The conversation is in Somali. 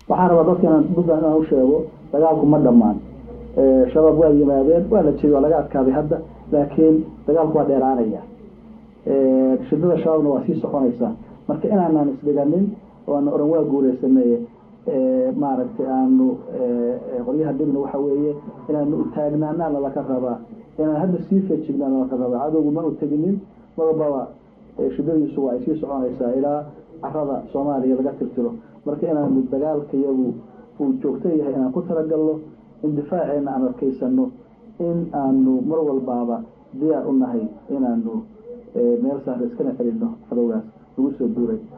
waxaan rabaa dadka inaan puntland inaan u sheego dagaalku ma dhammaan shabaab waa yimaadeen waa la jegay waa laga adkaaday hadda laakiin dagaalku waa dheeraanaya shidada shabaabna waa sii soconaysaa marka inaanaan isdhiganin oo aan oran waa guuleysanay maaragtay aanu qoryaha dhibna waxa weeye inaanu taagnaanaana laka rabaa inaan hadda sii feejignaana laka rabaa cadowgu ma u teginin madababa shidadiisu waa ay sii soconaysaa ilaa carada soomaaliya laga tirtiro marka inaanu dagaalka iyagu uu joogto yahay inaan ku talagalno in difaaceena aan adkaysano in aanu mar walbaaba diyaar u nahay inaanu meel sahra iskana celino cadowgaas lagu soo duuray